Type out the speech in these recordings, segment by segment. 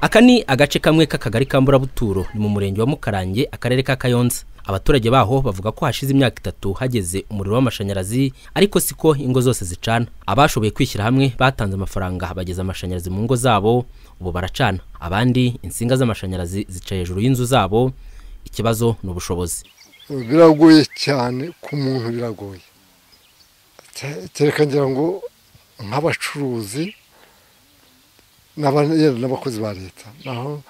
aka ni agace kamwe k'akagari ka mburabuturo ni mu murenge wa mukarange akarere ka kayonza abaturage baho bavuga ko hashize imyaka itatu hageze umuriro w'amashanyarazi ariko siko ingo zose zicana abashoboye kwishyira hamwe batanze amafaranga bageza amashanyarazi mu ngo zabo ubu baracana abandi insinga z'amashanyarazi zica hejuru y'inzu zabo ikibazo ni ubushobozi biragoye cyane ku muntu biragoye kereka ngira ngo nk'abacuruzi n'abakozi ba leta naho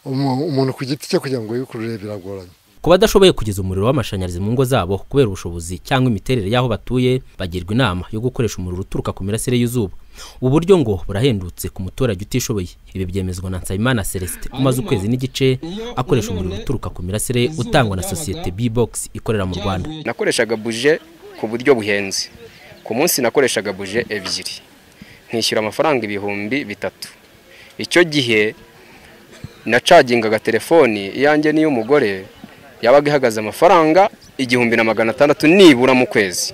umuntu ku giti cye kugira ngo yikurure biragoranye ku badashoboye kugeza umuriro w'amashanyarazi mu ngo zabo kubera ubushobozi cyangwa imiterere y'aho batuye bagirwa inama yo gukoresha umuriro uturuka ku mirasire y'izuba ubu buryo ngo burahendutse ku muturage utishoboye ibi byemezwa na nsabimana celestin umaze ukwezi n'igice akoresha umuriro uturuka ku mirasire utangwa na sosiyete b-box ikorera mu rwanda nakoreshaga buje ku buryo buhenze ku munsi nakoreshaga buje ebyiri nkishyura amafaranga ibihumbi bitatu icyo gihe nacagingaga telefoni iyanjye n'iy'umugore yabaga ihagaze amafaranga igihumbi na magana atandatu nibura mu kwezi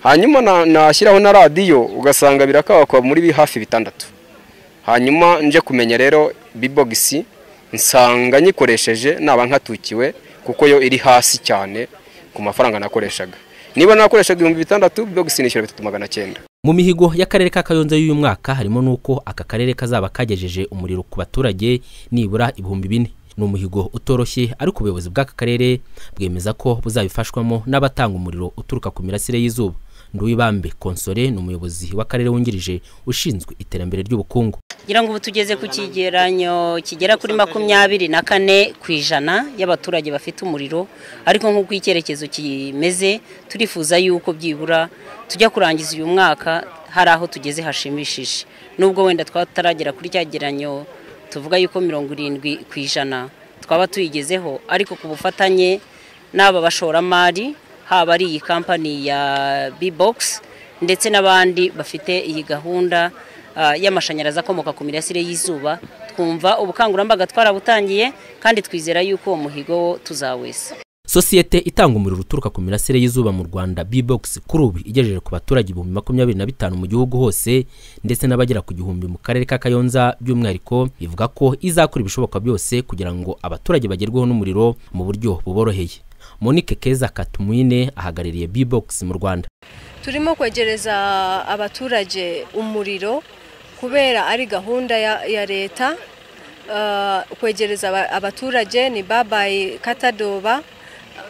hanyuma nashyiraho na radiyo ugasanga birakabakwa muri hafi bitandatu hanyuma nje kumenya rero bibogisi nsanga nyikoresheje naba nkatukiwe kuko yo iri hasi cyane ku mafaranga nakoreshaga niba nakoreshaga ibihumbi bitandatu bibogisi nishyura bitatu magana cyenda mu mihigo y'akarere ka kayonza y'uyu mwaka harimo n'uko aka karere kazaba kagejeje umuriro ku baturage nibura ibihumbi bine ni umuhigo utoroshye ariko ubuyobozi bw'aka karere bwemeza ko buzabifashwamo n'abatanga umuriro uturuka ku mirasire y'izuba nduwibambe konsore ni umuyobozi w'akarere wungirije ushinzwe iterambere ry'ubukungu kugira ngo ubu tugeze ku kigeranyo kigera kuri makumyabiri na kane ku ijana y'abaturage bafite umuriro ariko nk'uko icyerekezo kimeze turifuza yuko byibura tujya kurangiza uyu mwaka hari aho tugeze hashimishije nubwo wenda twataragera kuri cyageranyo tuvuga yuko mirongo irindwi ku ijana twaba tuyigezeho ariko ku bufatanye n'aba bashoramari haba ari iyi kampani ya bibogisi ndetse n'abandi bafite iyi gahunda y'amashanyarazi akomoka ku mirasire y'izuba twumva ubukangurambaga twarabutangiye kandi twizera yuko uwo muhigo wo tuzawesa sosiyete itanga umuriro uturuka ku mirasire y'izuba mu rwanda bibogisi kuri ubu igejeje ku baturage ibihumbi makumyabiri na bitanu mu gihugu hose ndetse n'abagera ku gihumbi mu karere ka kayonza by'umwihariko ivuga ko izakora ibishoboka byose kugira ngo abaturage bagerweho n'umuriro mu buryo buboroheye monique keza katumwine ahagarariye bibogisi mu rwanda turimo kwegereza abaturage umuriro kubera ari gahunda ya leta kwegereza abaturage ni babayi katadoba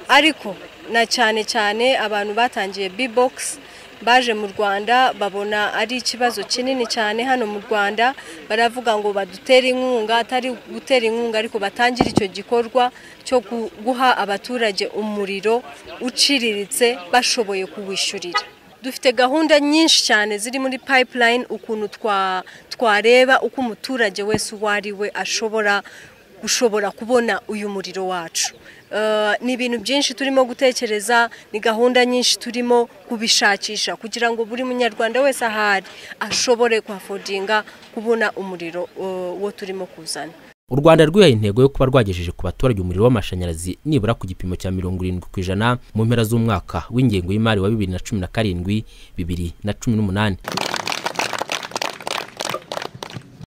ariko na cyane cyane abantu batangiye bibogisi baje mu rwanda babona ari ikibazo kinini cyane hano mu rwanda baravuga ngo badutere inkunga atari gutera inkunga ariko batangire icyo gikorwa cyo guha abaturage umuriro uciriritse bashoboye kuwishyurira dufite gahunda nyinshi cyane ziri muri payipulayini ukuntu twareba uko umuturage wese uwo ari we ashobora ushobora kubona uyu muriro wacu ni ibintu byinshi turimo gutekereza ni gahunda nyinshi turimo kubishakisha kugira ngo buri munyarwanda wese ahari ashobore kuhafodinga kubona umuriro wo turimo kuzana u rwanda rwihaye intego yo kuba rwagejeje ku baturage umuriro w'amashanyarazi nibura ku gipimo cya mirongo irindwi ku ijana mu mpera z'umwaka w'ingengo y'imari wa bibiri na cumi na karindwi bibiri na cumi n'umunani